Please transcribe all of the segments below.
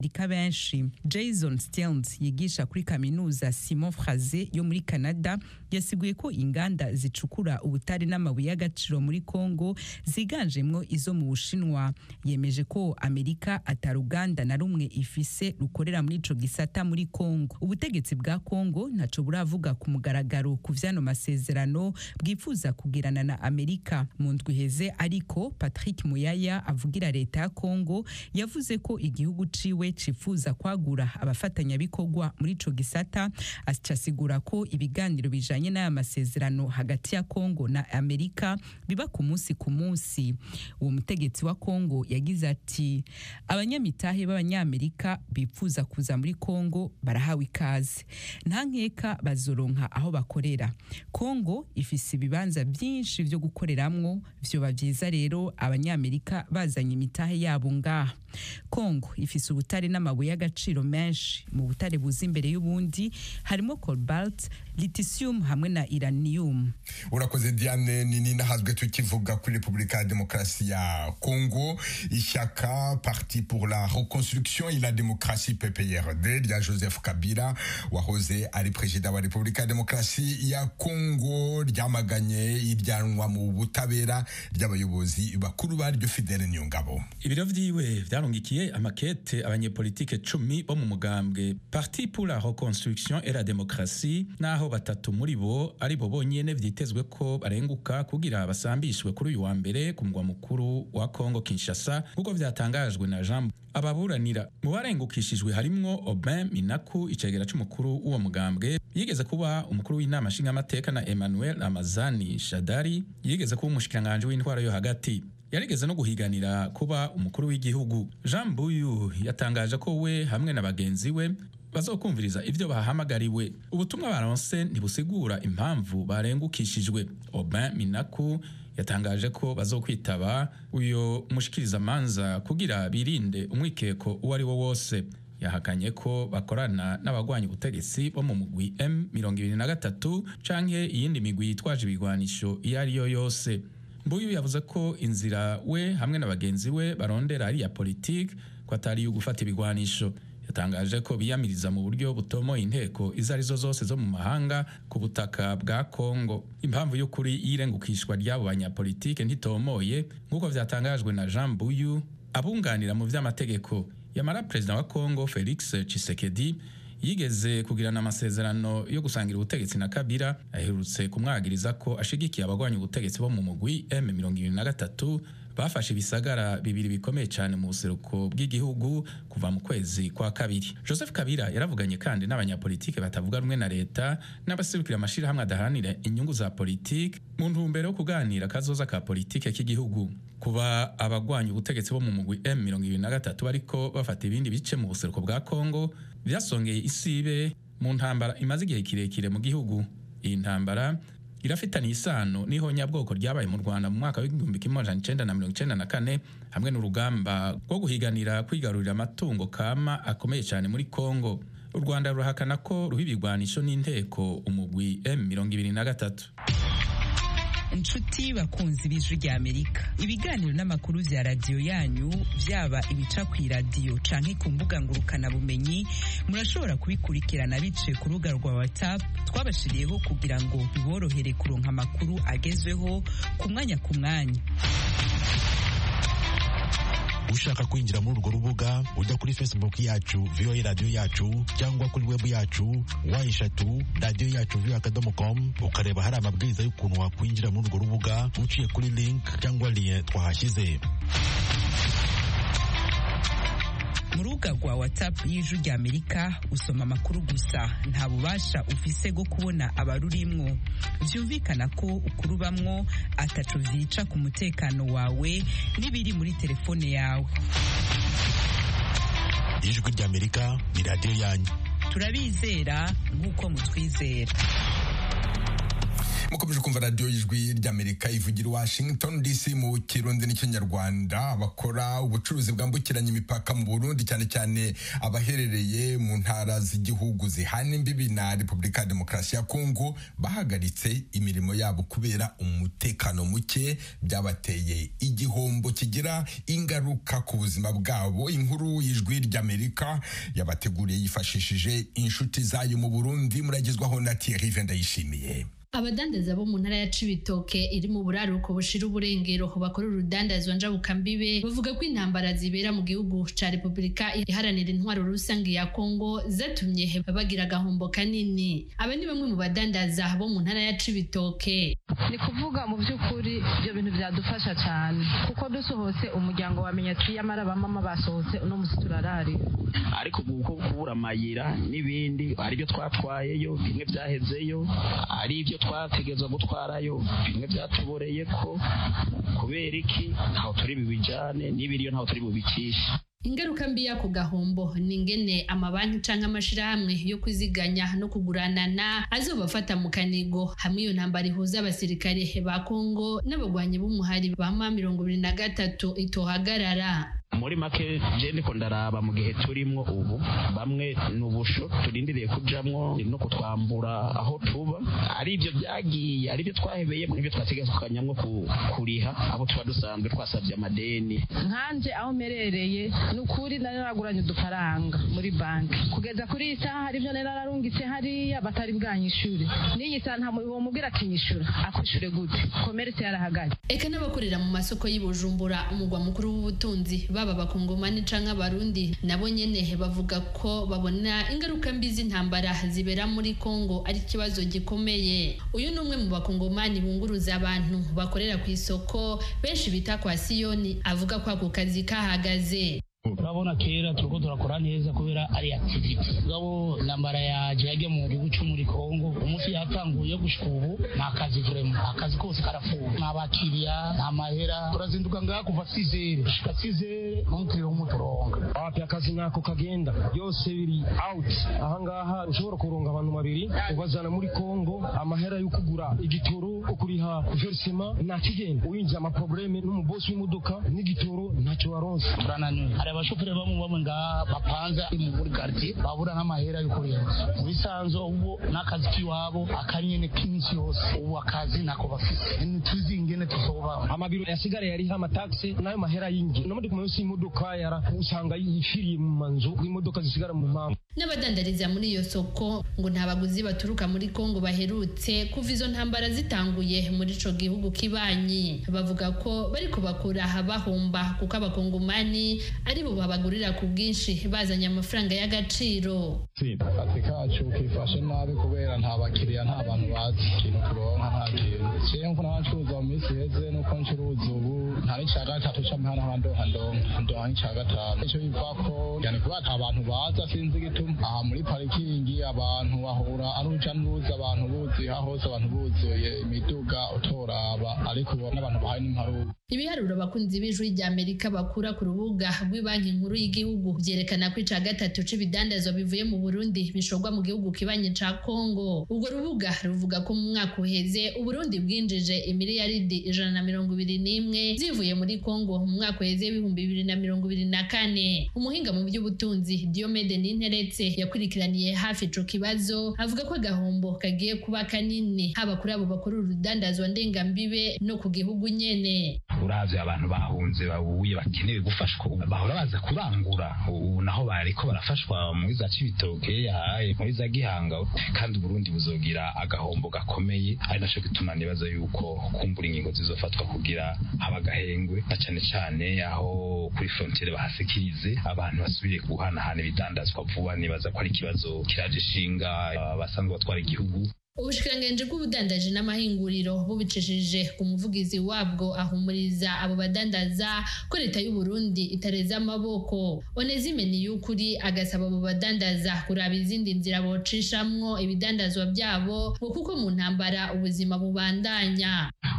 Amerika benshi Jason Stearns yigisha kuri kaminuza Simon Fraser yo muri Canada yasiguye ko inganda zicukura ubutare n'amabuye y'agaciro muri Congo ziganjemwo izo mu Bushinwa yemeje ko Amerika ataruganda na rumwe ifise rukorera muri ico gisata muri Congo ubutegetsi bwa Congo ntaco buravuga ku mugaragaro ku vyano masezerano bwifuza kugirana na Amerika mu ndwi heze ariko Patrick Muyaya avugira leta ya Congo yavuze ko igihugu ciwe cifuza kwagura abafatanyabikorwa muri ico gisata acasigura ko ibiganiro bijanye n'aya masezerano hagati ya Congo na Amerika biba ku munsi ku munsi uwo mutegetsi wa Congo yagize ati abanyamitahe b'abanyamerika bifuza kuza muri Congo barahawe ikaze nta nkeka bazoronka aho bakorera Congo ifise ibibanza byinshi vyo gukoreramwo vyoba vyiza rero abanyamerika bazanye imitahe yabo ngaha Congo ifise ubutare n'amabuye y'agaciro menshi mu butare buza imbere y'ubundi harimo cobalt lithium hamwe na uranium urakoze diane nini nahazwe tukivuga kuri repubulika ya demokarasi ya congo ishyaka parti pour la reconstruction et la démocratie pprd rya joseph kabila wahoze ari perezida wa repubulika ya demokarasi ya congo ryamaganye iryanwa mu butabera ry'abayobozi bakuru baryo fidele niyongabo ibiro vyiwe vyarungikiye amakete abanyepolitike cumi bo mu mugambwe parti pour la reconstruction et la démocratie naho batatu muri bo ari bo bonyene vyitezwe ko barenguka kugira basambishwe kuri uyu wa mbere ku mugwa mukuru wa Congo Kinshasa nk'uko vyatangajwe na Jean ababuranira mu barengukishijwe harimwo Aubin Minaku icegera c'umukuru w'uwo mugambwe yigeze kuba umukuru w'inama nshingamateka na Emmanuel Ramazani Shadari yigeze kuba umushikiranganji w'intwaro yo hagati yarigeze no guhiganira kuba umukuru w'igihugu Jean Buyu yatangaje ko we hamwe na bagenzi we bazokumviriza ivyo bahamagariwe ubutumwa baronse ntibusigura impamvu barengukishijwe Aubin Minaku yatangaje ko bazokwitaba uyo mushikirizamanza kugira birinde umwikeko uwo ari wo wose yahakanye ko bakorana n'abagwanya ubutegetsi bo mu mugwi M23 canke iyindi migwi yitwaje ibigwanisho iyo ari yo yose Mbuyu yavuze ko inzira we hamwe na bagenzi we barondera ari ya politike ko atari yo gufata ibigwanisho yatangaje ko biyamiriza mu buryo butomoye inteko izo arizo zose zo mu mahanga ku butaka bwa Kongo impamvu y'ukuri y'irengukishwa ry'abo banyapolitike ntitomoye nk'uko vyatangajwe na Jean Buyu abunganira mu vy'amategeko yamara perezida wa Kongo Felix Tshisekedi yigeze kugirana amasezerano yo gusangira ubutegetsi na Kabila aherutse kumwagiriza ko ashigikiye abagwanya ubutegetsi bo mu mugwi M23 bafashe ibisagara bibiri bikomeye cyane mu buseruko bw'igihugu kuva mu kwezi kwa kabiri joseph kabila yaravuganye kandi n'abanyapolitike batavuga rumwe na leta n'abaserukira amashirahamwe adaharanira inyungu za politiki mu ntumbero yo kuganira akazoza ka politike k'igihugu kuba abagwanya ubutegetsi bo mu mugwi M23 bariko bafata ibindi bice mu buseruko bwa Kongo byasongeye isibe mu ntambara imaze igihe kirekire mu gihugu iyi ntambara irafitaniye isano n'ihonyabwoko ryabaye mu Rwanda mu mwaka w'igihumbi kimwe amajana icenda na mirongo icenda na kane hamwe n'urugamba rwo guhiganira kwigarurira amatungo kama akomeye cyane muri Kongo u Rwanda rurahakana ko ruha ibigwanisho n'inteko umugwi M23 inshuti bakunzi b'ijwi rya amerika ibiganiro n'amakuru vya radiyo yanyu vyaba ibica ku iradiyo canke ku mbuga ngurukanabumenyi murashobora kubikurikirana biciye ku rubuga rwa whatsapp twabashiriyeho kugira ngo biborohere kuronka amakuru agezweho ku mwanya ku mwanya ushaka kwinjira muri urwo rubuga ujya kuri facebook yacu voa radiyo yacu cyangwa kuri webu yacu wa eshatu radiyo yacu voa akadomo com ukareba hari amabwiriza y'ukuntu wakwinjira muri urwo rubuga uciye kuri link cyangwa liye twahashyize mu rubuga rwa whatsapp y'ijwi rya amerika usoma amakuru gusa nta bubasha ufise bwo kubona abarurimwo vyumvikana ko ukurubamwo ataco vyica ku mutekano wawe n'ibiri muri telefone yawe ijwi rya amerika ni radiyo yanyu turabizera nk'uko mutwizera mukomeje kumva radiyo y'ijwi ry'amerika ivugira i washington dc mu kirundi n'ikinyarwanda abakora ubucuruzi bwambukiranya imipaka mu burundi cyane cyane abaherereye mu ntara z'igihugu zihana imbibi na repubulika ya demokarasi ya kongo bahagaritse imirimo yabo kubera umutekano muke byabateye igihombo kigira ingaruka ku buzima bwabo inkuru y'ijwi ry'amerika yabateguriye yifashishije inshuti zayo mu burundi muragezwaho na thierry vendayishimiye abadandaza bo mu ntara ya cibitoke iri mu buraruko bushira uburengero bakora urudandazwa njabukambibe bavuga ko intambara zibera mu gihugu ca repubulika iharanira intwaro rusange ya kongo zatumye bagira agahombo kanini aba ni bamwe mu badandaza bo mu ntara ya cibitoke ni kuvuga mu by'ukuri ibyo bintu byadufasha cyane kuko dusohotse umuryango wamenya ati yamara abamama basohotse uno musi turararira ariko ubu ko kubura amayira n'ibindi hari ibyo twatwayeyo bimwe byahezeyo hari ibyo twategezwa gutwarayo bimwe byatuboreye ko kubera iki ntaho turi bubijane n'ibiriyo ntaho turi bubikishe ingaruka mbi y'ako gahombo ni ingene amabanki canke amashirahamwe yo kwiziganya no kuguranana azobafata mu kanigo hamwe iyo ntambara ihuza abasirikare ba kongo n'abagwanyi b'umuhari ba ma mirongo ibiri na gatatu itohagarara muri make je ndiko ndaraba mu gihe turimwo ubu bamwe ni ubusho turindiriye kujamwo no kutwambura aho tuba ari ibyo byagiye ari byo twahebeye n'ibyo twategekanyamwo kuriha abo tuba dusanzwe twasabye amadeni nkanje aho merereye ni ukuri nari naraguranye udufaranga muri banki kugeza kuri iyi saha hari ibyo nari nararungitse hariya batari bwanyishure n'iyi saha nta muntu womubwira ati nyishure akwishure gute komeretse yarahagaze eka n'abakorera mu masoko y'i bujumbura umugwa mukuru w'ubutunzi baba abakongomani canke abarundi nabo nyene bavuga ko babona ingaruka mbi z'intambara zibera muri kongo ari ikibazo gikomeye uyu ni umwe mu bakongomani bunguruza abantu bakorera ku isoko benshi bita kwa siyoni avuga ko ako kazi kahagaze urabona kera turiko turakora neza kubera ari activity gabo nambara yaje yage mu gihugu cyo muri Kongo umunsi yatanguye gushika ubu nta kazi vraiment akazi kose karafuwe nta bakiriya nta mahera turazinduka ngaha kuva 6 gushika 6 n'umukiriya w'umuturonga wapi akazi nako kagenda byose biri out ahangaha ushobora kuronga abantu babiri ubazana muri Kongo amahera yo kugura igitoro ukuriha versement nta kigenda uyinjira amaprobleme n'umubosi w'imodoka n'igitoro ntacyo waronse turananiwe hari abashoferi bamwe bamwe ngaha bapanza muri quartier babura n'amahera yo kurenza mu bisanzwe ubu n'akazi k'iwabo akanyene k'iminsi yose ubu akazi nako bafise ntituzi ingene tuzoba amabiro yasigara yariho amataxe n'ayo mahera y'ingi no muri kumwe y'imodoka yara usanga yifiriye mu manzu imodoka zisigara mu mpamvu n'abadandariza muri iyo soko ngo nta baguzi baturuka muri Kongo baherutse kuva izo ntambara zitanguye muri ico gihugu kibanyi bavuga ko bariko bakura bahomba kuko abakongomani ari bo babagurira ku bwinshi bazanye amafaranga y'agaciro akazi kacu kifashe nabi kubera nta bakiriya nta bantu bazi ikintu turonka nta kintu jewe nko n'abacuruza mu minsi iheze nuko ncuruza ubu nta n'ica gatatu c'amahana handonka ndonka ndonka n'ica gatanu ico biva ko yani kuba ata abantu baza sinzi igituma aha muri parikingi abantu bahura ari uruja n'uruza abantu buzuye aha hose abantu buzuye imiduga utoraba ariko ubona abantu bahaye n'imparuka ibiharuro abakunzi b'ijwi rya amerika bakura ku rubuga rw'ibanki nkuru y'igihugu byerekana ko ica gatatu c'ibidandazwa bivuye mu burundi bishorwa mu gihugu kibanye ca kongo urwo rubuga ruvuga ko mu mwaka uheze uburundi bwinjije imiliyaridi ijana na mirongo ibiri n'imwe zivuye muri kongo mu mwaka uheze w'ibihumbi bibiri na mirongo ibiri na kane umuhinga mu by'ubutunzi diomede ninteretse yakurikiraniye hafi ico kibazo avuga ko agahombo kagiye kuba kanini haba kuri abo bakora urudandazwa ndengambibe no ku gihugu nyene uravye abantu bahunze babuye bakeneye gufashwa bahora baza kurangura ubu naho bariko barafashwa muri za cibitoke yahaye muri za gihanga kandi uburundi buzogira agahombo gakomeye ari naco gituma nibaza yuko kumbura ingingo zizofatwa kugira haba agahengwe na cane cane aho kuri frontiere bahasikirize abantu basubire guhanahana ibidandazwa vuba nibaza ko ari ikibazo kiraje ishinga abasanzwe batwara igihugu ubushikiranganji bw'ubudandaji n'amahinguriro bubicishije ku muvugizi wabwo ahumuriza abo badandaza ko leta y'u Burundi itareza amaboko onezime ni y'ukuri agasaba abo badandaza kuraba izindi nzira bocishamwo ibidandazwa byabo ngo kuko mu ntambara ubuzima bubandanya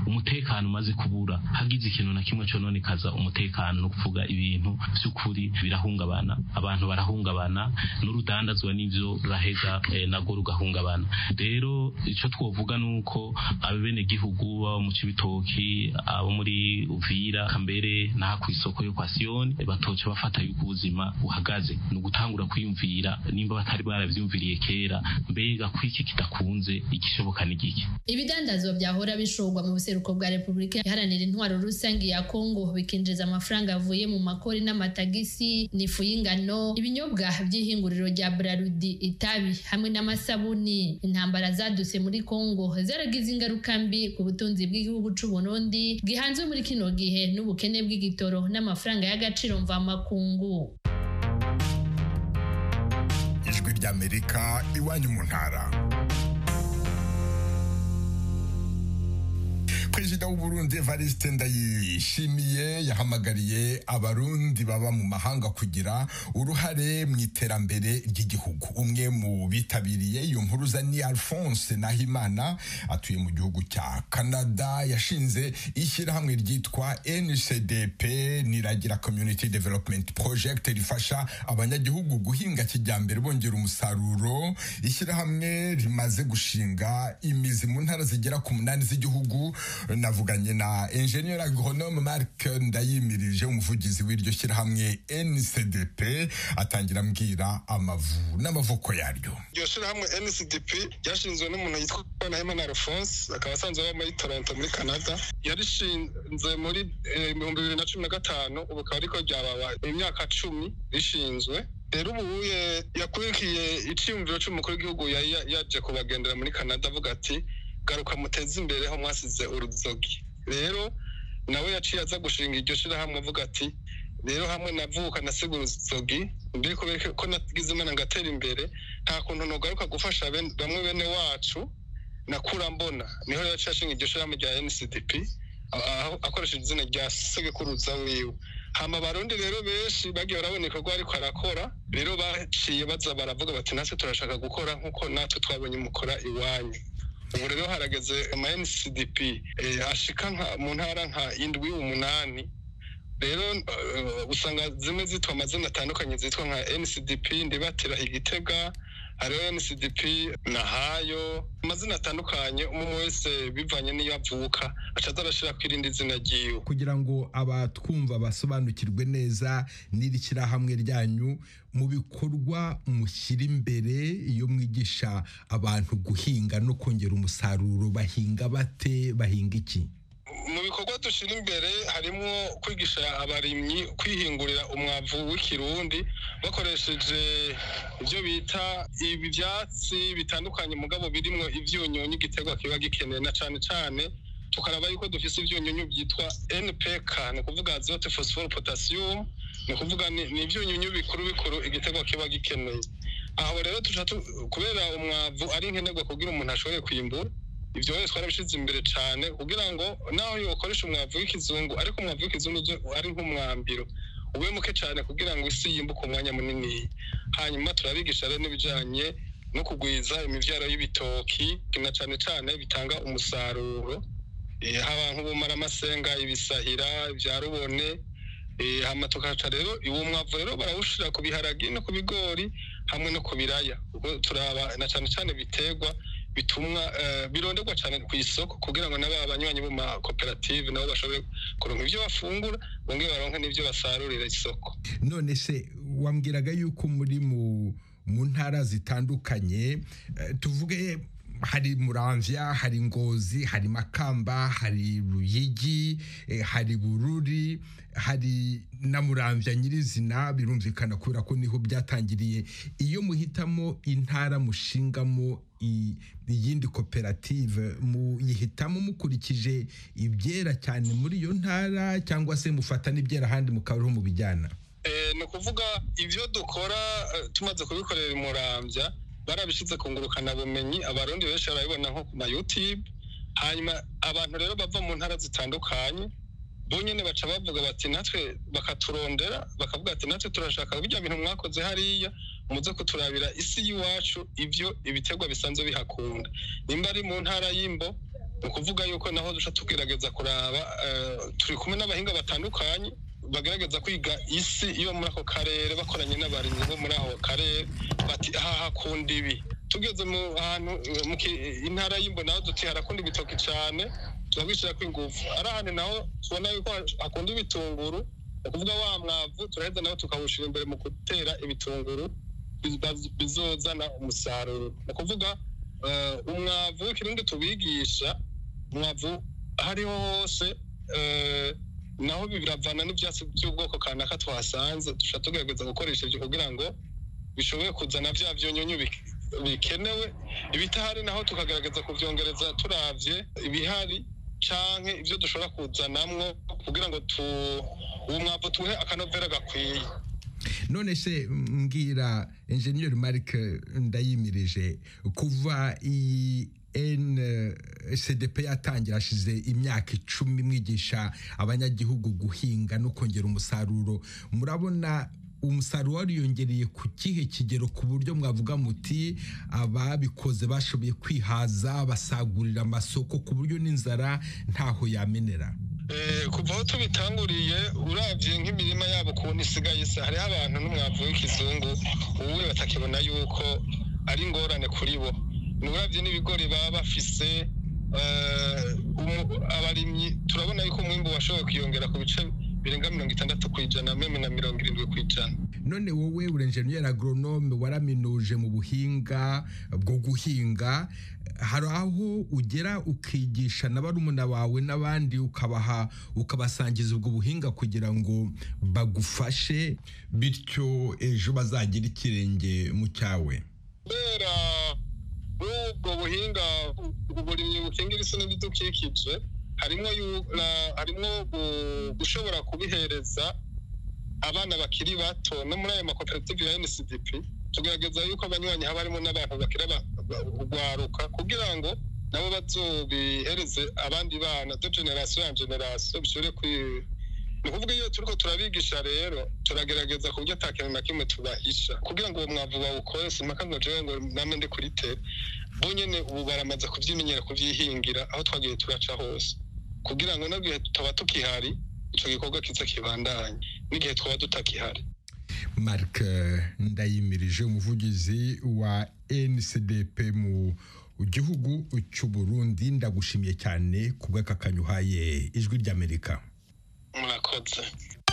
umutekano umaze kubura hagize ikintu na kimwe cononekaza umutekano no kuvuga ibintu by'ukuri birahungabana abantu barahungabana n'urudandazwa n'ivyo ruraheza eh, nago rugahungabana rero ico twovuga nuko abene gihugu baba mu cibitoki abo muri uvira kambere n'aha kw'isoko yo kwa siyoni batoca bafata yuko ubuzima buhagaze ni ugutangura kwiyumvira nimba batari baravyumviriye kera mbega kwiki kidakunze igishoboka ni giki ibidandazwa byahora bishorwa mu buseruko bwa repubulika iharanira intwaro rusange ya kongo bikinjiza amafaranga avuye mu makori n'amatagisi n'ifu y'ingano ibinyobwa by'ihinguriro rya brarudi itabi hamwe n'amasabuni intambara zadutse muri kongo zaragize ingaruka mbi ku butunzi bw'igihugu c'u burundi gihanzwe muri kino gihe n'ubukene bw'igitoro n'amafaranga y'agaciro mvamakungu ijwi ry'amerika iwanyu mu ntara perezida w'uburundi evariste ndayishimiye yahamagariye abarundi baba mu mahanga kugira uruhare mu iterambere ry'igihugu umwe mu bitabiriye iyo mpuruza ni alphonse nahimana atuye mu gihugu cya canada yashinze ishyirahamwe ryitwa ncdp niragira community development project rifasha abanyagihugu guhinga kijyambere bongera umusaruro ishyirahamwe rimaze gushinga imizi mu ntara zigera ku munani z'igihugu navuganye na engineer agronome Mark Ndayimirije umuvugizi w'iryo shyirahamwe NCDP atangira ambwira amavu n'amavuko yaryo iryo shyirahamwe NCDP ryashinzwe n'umuntu yitwa Nahimana Alphonse akaba asanzwe aba muri Toronto muri Canada yarishinze muri ibihumbi bibiri na cumi na gatanu ubu akaba ariko ryababa imyaka cumi rishinzwe rero ubu yakurikiye icyiyumviro cy'umukuru w'igihugu yari yaje kubagendera muri Canada avuga ati garuka muteze imbere aho mwasize uruzogi rero nawe yaciye aza gushinga iryo shirahamwe avuga ati rero hamwe navuka nasiga uruzogi mbere kubera ko nagize imana ngatera imbere nta kuntu nogaruka gufasha bamwe bene wacu nakura mbona niho yaciye ashinga iryo shirahamwe rya ncdp akoresheje izina rya segekuruza wiwe hama abarundi rero benshi bagiye barabona ibikorwa ariko arakora rero baciye baza baravuga bati natwe turashaka gukora nk'uko natwe twabonye mukora iwanyu ubu rero harageze ama ncdp ashika mu ntara nka indwi umunani rero usanga zimwe zitwa amazina atandukanye zitwa nka ncdp ndibatira igitega hariho ncdp nahayo amazina atandukanye umwe wese bivanye n'iyo avuka acaza arashira ku irindi zina ryiwe kugira ngo abatwumva basobanukirwe neza n'iri shyirahamwe ryanyu mu bikorwa mushyira imbere iyo mwigisha abantu guhinga no kongera umusaruro bahinga bate bahinga iki mu bikorwa dushyira imbere harimo kwigisha abarimyi kwihingurira umwavu w'ikirundi bakoresheje ibyo bita ibi byatsi bitandukanye mugabo birimo ibyunyunyu igiterwa kiba gikeneye na cyane cyane tukaraba yuko dufise ibyunyunyu byitwa npk ni ukuvuga azote phosphore potassium ni ukuvuga ni ibyunyunyu bikuru bikuru igiterwa kiba gikeneye aho rero kubera umwavu ari nkenerwa kugira umuntu ashobore kwimbura ibyo wese twarabishyize imbere cyane kugira ngo naho yokoresha umwavu w'ikizungu ariko umwavu w'ikizungu ari nk'umwambiro ube muke cyane kugira ngo isi yimbuke umwanya munini hanyuma turabigisha rero n'ibijyanye no kugwiza imibyaro y'ibitoki na cyane cyane bitanga umusaruro haba nk'ubumara amasenga ibisahira ibya rubone hama tukaca rero uwo mwavu rero barawushira ku biharagi no ku bigori hamwe no ku biraya ubwo turaba na cyane cyane biterwa bitumwa bironderwa cyane ku isoko kugira ngo n'aba banywanyi bo ma koperative nabo bashobore kuronka ibyo bafungura bongere baronke n'ibyo basarurira isoko none se wambwiraga yuko muri mu mu ntara zitandukanye tuvuge hari muramvya hari ngozi hari makamba hari ruyigi hari bururi hari na muramvya nyirizina birumvikana kubera ko niho byatangiriye iyo muhitamo intara mushingamo iyindi koperative muyihitamo mukurikije ibyera cyane muri iyo ntara cyangwa se mufata n'ibyera ahandi mukaba mu bijyana ni ukuvuga ibyo dukora tumaze kubikorera imurambya barabishyize ku ngurukanabumenyi abarundi benshi barabibona nko ku ma youtube hanyuma abantu rero bava mu ntara zitandukanye bonyine baca bavuga bati natwe bakaturondera bakavuga ati natwe turashaka bijya bintu mwakoze hariya muze kuturabira isi y'iwacu ibyo ibiterwa bisanzwe bihakunda nimba ari mu ntara y'imbo ni ukuvuga yuko naho duca tugerageza kuraba turi kumwe n'abahinga batandukanye bagerageza kwiga isi iyo muri ako karere bakoranye n'abarimyi bo muri ako karere bati aha hakunda ibi tugeze mu hantu mu intara y'imbo naho duti harakunda ibitoki cyane turabishyirako ingufu ari ahantu naho tubona yuko hakunda ibitunguru ni ukuvuga wa mwavu turaheza naho tukawushyira imbere mu gutera ibitunguru bizozana umusaruro ni ukuvuga umwavu w'ikirundi tubigisha umwavu aho ariho hose naho biravana n'ibyatsi by'ubwoko kanaka twahasanze dushobora tugerageza gukoresha ibyo kugira ngo bishobore kuzana bya byonyonyo bikenewe ibitahari naho tukagerageza kubyongereza turavye ibihari canke ibyo dushobora kuzanamwo kugira ngo tu uwo mwavu tuhe akanovera gakwiye none se mbwira enjeniyeri marike ndayimirije kuva iyi ncdp yatangira hashize imyaka icumi mwigisha abanyagihugu guhinga no kongera umusaruro murabona umusaruro wariyongereye ku kihe kigero ku buryo mwavuga muti ababikoze bashoboye kwihaza basagurira amasoko ku buryo n'inzara ntaho yamenera kuva aho tubitanguriye urabye nk'imirima yabo ukuntu isigaye se hariho abantu n'umwavu w'ikizungu ubuwe batakibona yuko ari ingorane kuri bo urabye n'ibigori baba bafise abarimyi turabona yuko umwimbu washoboye kwiyongera ku bice birenga mirongo itandatu ku ijana meme na mirongo irindwi ku ijana none wowe uri enjeniyeri agoronome waraminuje mu buhinga bwo guhinga hari aho ugera ukigisha na barumuna bawe n'abandi ukabaha ukabasangiza ubwo buhinga kugira ngo bagufashe bityo ejo bazagira ikirenge mu cyawe kubera ubwo buhinga uburimyi bukingira isi n'ibidukikije harimo harimo gushobora kubihereza abana bakiri bato no muri ayo makoperative ya ncdp tugerageza yuko abanywanyi haba harimo n'abantu bakiri urwaruka kugira ngo nabo bazobihereze abandi bana de generasiyo ya generasiyo bishobore ni ukuvuga iyo turiko turabigisha rero turagerageza ku buryo ata kintu na kimwe tubahisha kugira ngo uwo mwavu bawukore simpaka ngo jewe ngo name ndi kuri tere bo nyene ubu baramaze kuvyimenyera kuvyihingira aho twagiye turaca hose kugira ngo n'igihe tutaba tukihari ico gikorwa kiza kibandanye n'igihe twaba tutakihari mark ndayimirije umuvugizi wa ncdp mu gihugu cy'u burundi ndagushimiye cyane ku bw'akakanyu uhaye ijwi ry'amerika murakoze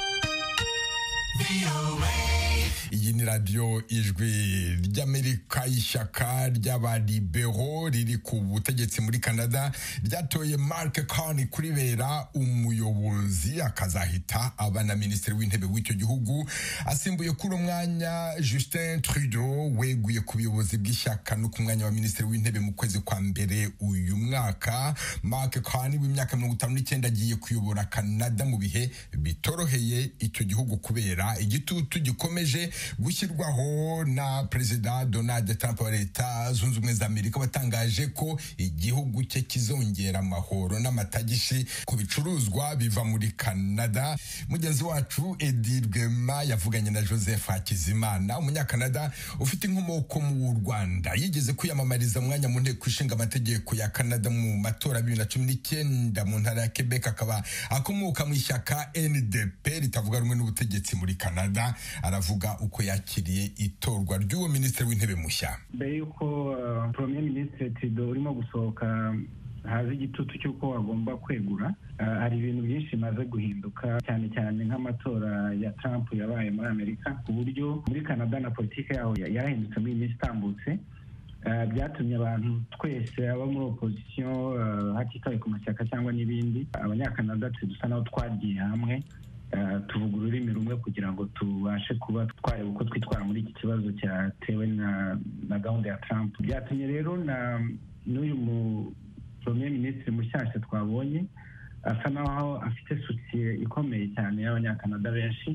iyi ni radiyo ijwi ry'amerika ishyaka ry'abaribero riri ku butegetsi muri canada ryatoye mark carney kuribera umuyobozi akazahita aba na minisitiri w'intebe w'icyo gihugu asimbuye kuri umwanya justin trudeau weguye ku buyobozi bw'ishyaka no ku mwanya wa minisitiri w'intebe mu kwezi kwa mbere uyu mwaka mark carney w'imyaka mirongo itanu n'icyenda agiye kuyobora canada mu bihe bitoroheye icyo gihugu kubera igitutu gikomeje gushyirwaho na perezida donald trump wa leta zunze ubumwe za amerika watangaje ko igihugu cye kizongera amahoro n'amatagishi ku bicuruzwa biva muri canada mugenzi wacu edi rwema yavuganye na joseph hakizimana umunyakanada ufite inkomoko mu rwanda yigeze kwiyamamariza umwanya mu nteko ishinga amategeko ya canada mu matora bibiri na cumi n'icyenda mu ntara ya quebec akaba akomoka mu ishyaka ndp ritavuga rumwe n'ubutegetsi muri canada aravuga uko yakiriye itorwa ry'uwo minisitiri w'intebe mushya mbere y'uko premier minisitiri tido urimo gusohoka haza igitutu cy'uko agomba kwegura hari ibintu byinshi bimaze guhinduka cyane cyane nk'amatora ya Trump yabaye muri amerika ku buryo muri canada na politiki yaho yarahindutse muri iyi minsi itambutse byatumye abantu twese abo muri opozisiyo hatitawe ku mashyaka cyangwa n'ibindi abanyakanada dusa naho twagiye hamwe tuvuga ururimi rumwe kugira ngo tubashe kuba twareba uko twitwara muri iki kibazo cyatewe na gahunda ya Trump byatumye rero n'uyu mu premier minisitiri mushyashya twabonye asa naho afite sosiye ikomeye cyane y'abanyakanada benshi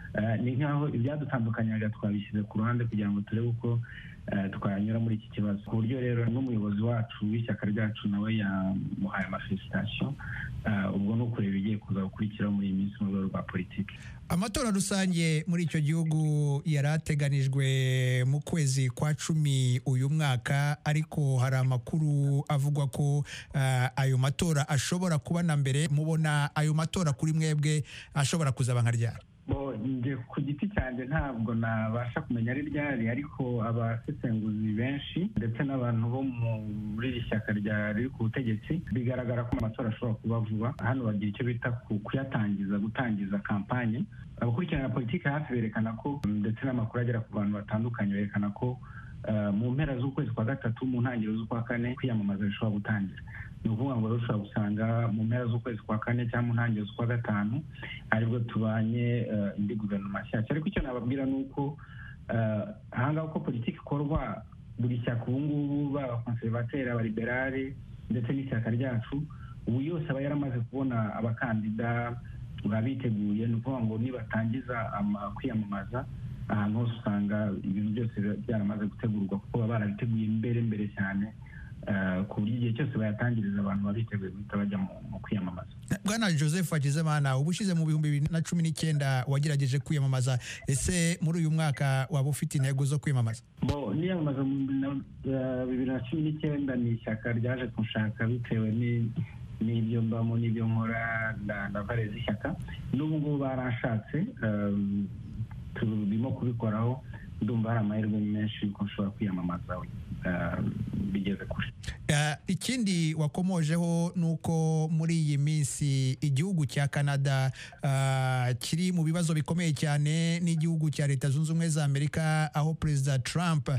ni nk'aho ibyadutandukanyaga twabishyize ku ruhande kugira ngo turebe uko twanyura muri iki kibazo ku buryo rero n'umuyobozi wacu w'ishyaka ryacu nawe yamuhaye amafelisitasiyo ubwo ni ukureba ibigiye kuza gukurikiraho muri iyi minsi mu rwego rwa politiki amatora rusange muri icyo gihugu yari ateganijwe mu kwezi kwa cumi uyu mwaka ariko hari amakuru avugwa ko ayo matora ashobora kuba na mbere mubona ayo matora kuri mwebwe ashobora kuzaba nka ryari njye ku giti cyanjye ntabwo nabasha kumenya ari ryari ariko abasesenguzi benshi ndetse n'abantu bo muri iri shyaka riri ku butegetsi bigaragara ko amatora ashobora kuba vuba hano bagira icyo bita kuyatangiza gutangiza kampanye abakurikirana politiki hafi berekana ko ndetse n'amakuru agera ku bantu batandukanye berekana ko mu mpera z'ukwezi kwa gatatu mu ntangiriro z'ukwa kane kwiyamamaza bishobora gutangira ni ukuvuga ngo ushobora gusanga mu mpera z'ukwezi kwa kane cyangwa mu ntangiriro z'ukwa gatanu aribwo tubanye indi guverinoma nshyashya ariko icyo nababwira ni uko ahangaha uko politiki ikorwa buri shyaka ubu ngubu baba konservateri abaliberari ndetse n'ishyaka ryacu ubu yose aba yaramaze kubona abakandida baba biteguye ni ukuvuga ngo nibatangiza kwiyamamaza ahantu hose usanga ibintu byose byaramaze gutegurwa kuko baba barabiteguye mbere mbere cyane ku buryo igihe cyose bayatangiriza abantu baba biteguye guhita bajya mu kwiyamamaza bwana joseph hakizimana uba ushize mu bihumbi bibiri na cumi n'icyenda wagerageje kwiyamamaza ese muri uyu mwaka waba ufite intego zo kwiyamamaza bo niyamamaza mu bibiri na cumi n'icyenda ni ishyaka ryaje kunshaka bitewe n'ibyo mbamo n'ibyo nkora na vare z'ishyaka n'ubu ngubu baranshatse turimo kubikoraho ndumva hari amahirwe menshi yuko nshobora kwiyamamaza bigeze kure ikindi wakomojeho ni uko muri iyi minsi igihugu cya canada kiri mu bibazo bikomeye cyane n'igihugu cya leta zunze ubumwe za amerika aho perezida trump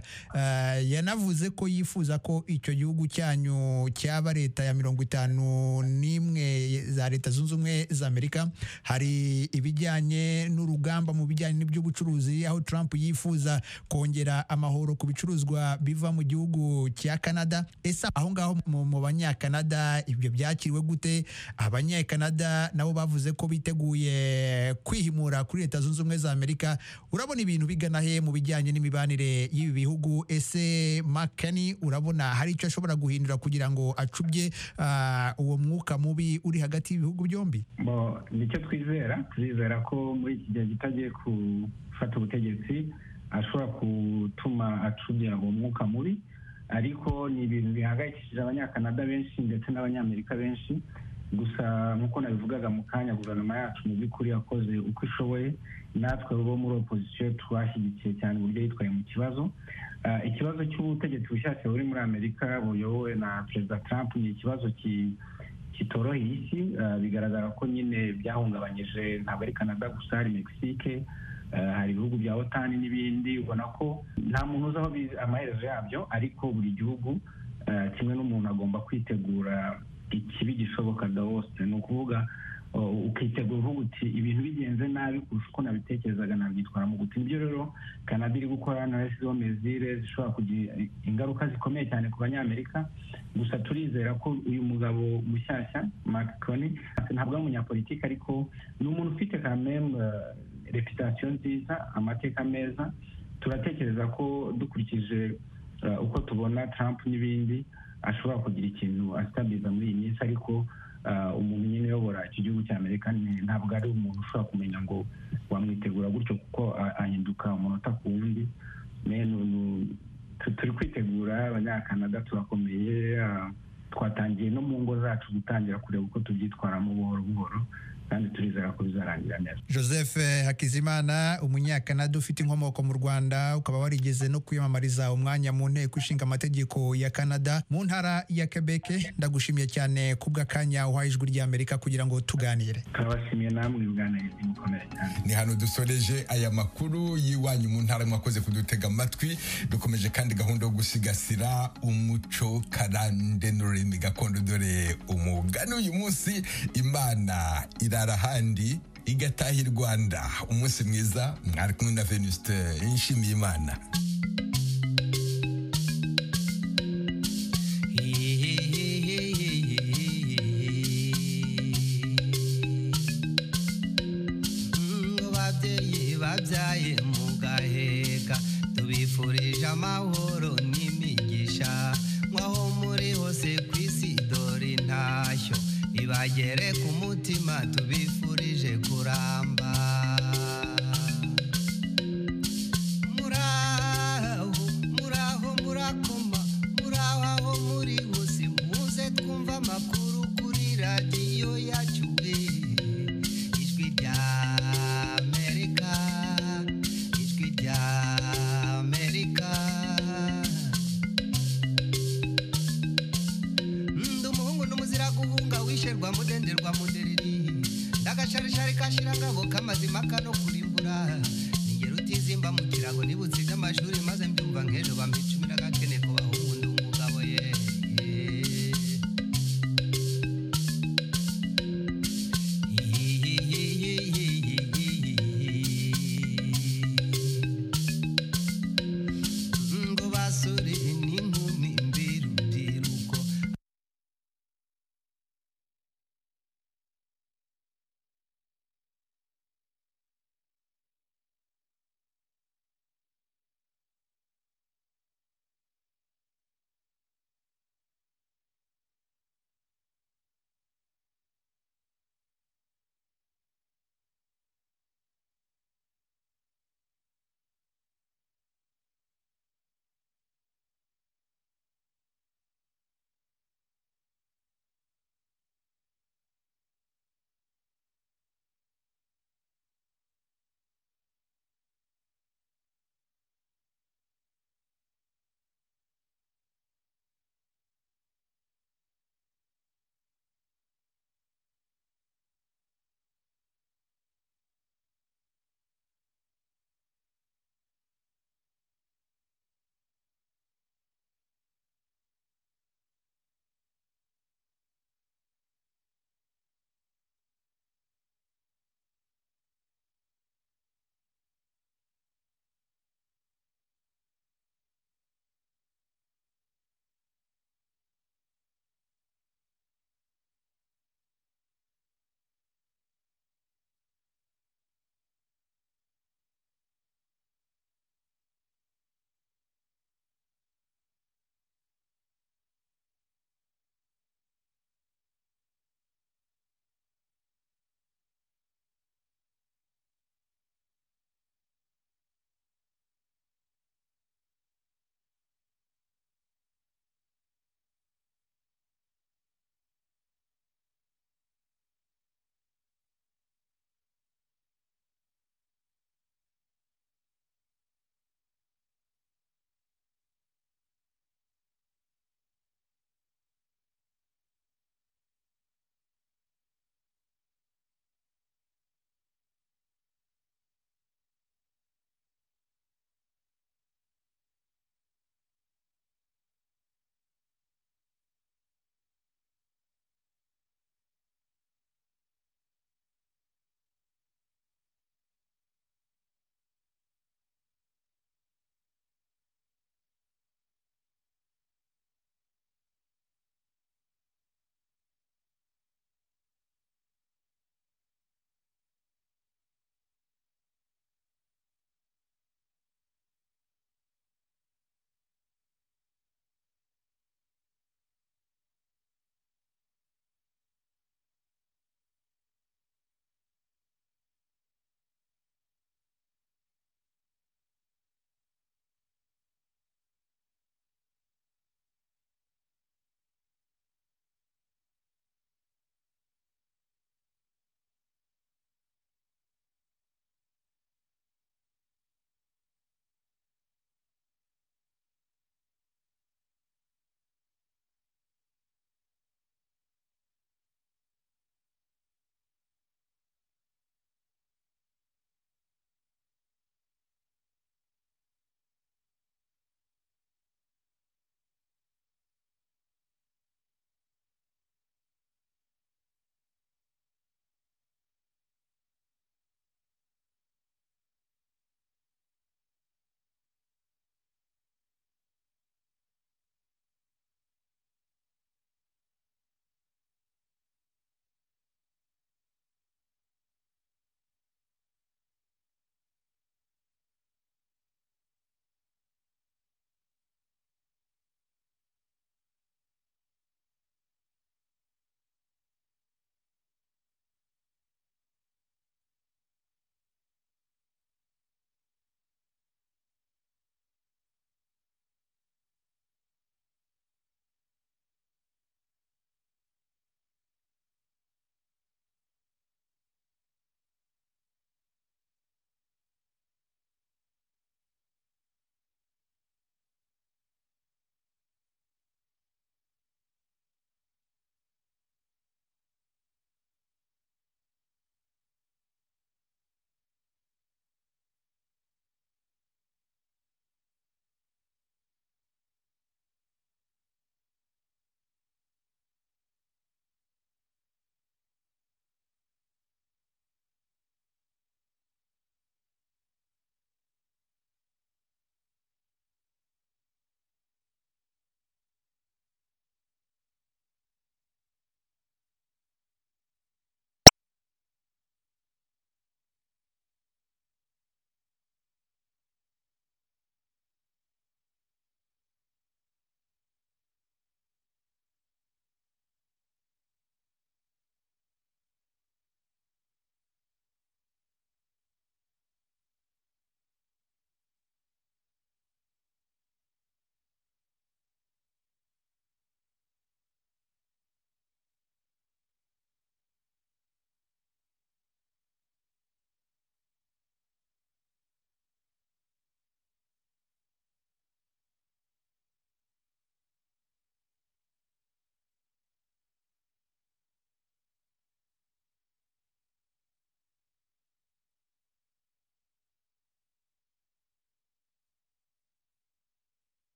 yanavuze ko yifuza ko icyo gihugu cyanyu cyaba leta ya mirongo itanu n'imwe za leta zunze ubumwe za amerika hari ibijyanye n'urugamba mu bijyanye n'iby'ubucuruzi aho trump yifuza kongera amahoro ku bicuruzwa biva mu gihugu cya canada ese aho ngaho mu banyakanada ibyo byakiriwe gute abanyakanada nabo bavuze ko biteguye kwihimura kuri leta zunze ubumwe za amerika urabona ibintu bigana he mu bijyanye n'imibanire y'ibi bihugu ese makani urabona hari icyo ashobora guhindura kugira ngo acubye uwo mwuka mubi uri hagati y'ibihugu byombi nicyo twizera turizera ko muri iki gihe kitagiye gufata ubutegetsi ashobora gutuma acubya uwo mwuka mubi ariko ni ibintu bihangayikishije abanyakanada benshi ndetse n'abanyamerika benshi gusa nk'uko nabivugaga mu kanya guverinoma yacu mu by'ukuri yakoze uko ishoboye natwe bo muri opozisiyo twashyigikiye cyane uburyo yitwaye mu kibazo ikibazo cy'ubutegetsi bushyashya buri muri amerika buyobowe na perezida trump ni ikibazo kitoroheye isi bigaragara ko nyine byahungabanyije ntabwo ari canada gusa hari mexique hari ibihugu bya otani n'ibindi ubona ko nta muntu uzi aho amaherezo yabyo ariko buri gihugu kimwe n'umuntu agomba kwitegura ikibi gishoboka hose ni ukuvuga ukitegura uvuga uti ibintu bigenze nabi kurusha uko nabitekerezaga nabyitwaramo gute nibyo rero canada iri gukora na yashyizeho mezire zishobora kugira ingaruka zikomeye cyane ku banyamerika gusa turizera ko uyu mugabo mushyashya macron ntabwo ari umunyapolitiki ariko ni umuntu ufite kameme reputasiyo nziza amateka meza turatekereza ko dukurikije uko tubona Trump n'ibindi ashobora kugira ikintu asitabiza muri iyi minsi ariko umuntu nyine uyobora iki gihugu cya amerika ntabwo ari umuntu ushobora kumenya ngo wamwitegura gutyo kuko ahinduka umunota ku wundi turi kwitegura abanyakanada turakomeye twatangiye no mu ngo zacu gutangira kureba uko tubyitwaramo buhoro buhoro kandi turizera ko bizarangira neza joseph hakizimana umunyakanada ufite inkomoko mu rwanda ukaba warigeze no kwiyamamariza umwanya mu nteko ishinga amategeko ya canada mu ntara ya quebec ndagushimiye cyane kubw'akanya uhaye ijwi ry'amerika kugira ngo tuganire turabashimiye namwe ubwanayezi mukomeye cyane ni hano dusoreje aya makuru y'iwanyu mu ntara mwakoze kudutega amatwi dukomeje kandi gahunda yo gusigasira umuco karande n'ururimi gakondo dore umugani uyu munsi imana ira ahandi igataha i rwanda umunsi mwiza mwari kumwe na venuste nshimiye imana babyeyi amahoro n'imigisha nk'aho muri hose ku isi dore intashyo ibagere ku mutima tubifurije kuramba muraho muraho murakoma muraho aho muri hose muze twumva amakuru kuri radiyo yacu eh. ijwi rya amerika ijwi rya amerika ndi umuhungu n'umuzira guhunga wisherwa mudenderwa mudereri ndagasharishari kashira ngabo kamazima kano